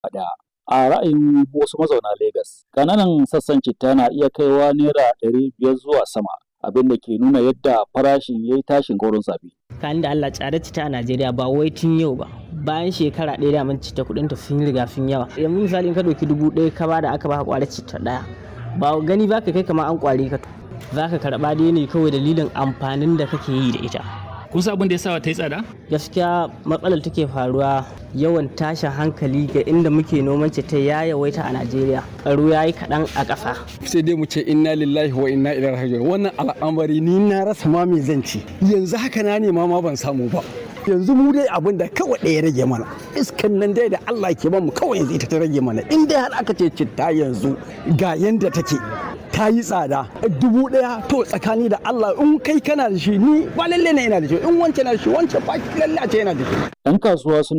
ɗaya. A ra'ayin wasu mazauna Legas, ƙananan sassan citta na iya kaiwa naira ɗari biyar zuwa sama, abin da ke nuna yadda farashin ya yi tashin gaurin zabi. Kan da Allah tsada citta a Najeriya ba wai tun yau ba. Bayan shekara ɗaya da mun citta kuɗin ta sun riga sun yawa. Yanzu misali in ka ɗauki dubu ɗaya ka bada aka baka ƙwarar citta ɗaya. Ba gani ba ka kai kamar an ƙware ka. Za ka karɓa dai ne kawai dalilin amfanin da kake yi da ita. kun san abin da ya sa ta yi tsada? gaskiya matsalar take faruwa yawan tashin hankali ga inda muke noman ta ya yawaita a najeriya tsaro ya yi kaɗan a ƙasa sai dai mu ce inna lillahi wa inna ilaihi raji'un wannan al'amari ni na rasa ma me zan ci yanzu haka na nema ma ban samu ba yanzu mu dai abin da kawai ɗaya rage mana iskan nan dai da Allah ke bamu kawai yanzu ita ta rage mana in dai har aka ce citta yanzu ga yanda take ta yi tsada dubu ɗaya to tsakani da Allah in kai kana da shi ni ba lalle ne yana da shi in wancan na da shi wancan ba lalle a ce yana da shi. Ɗan kasuwa sun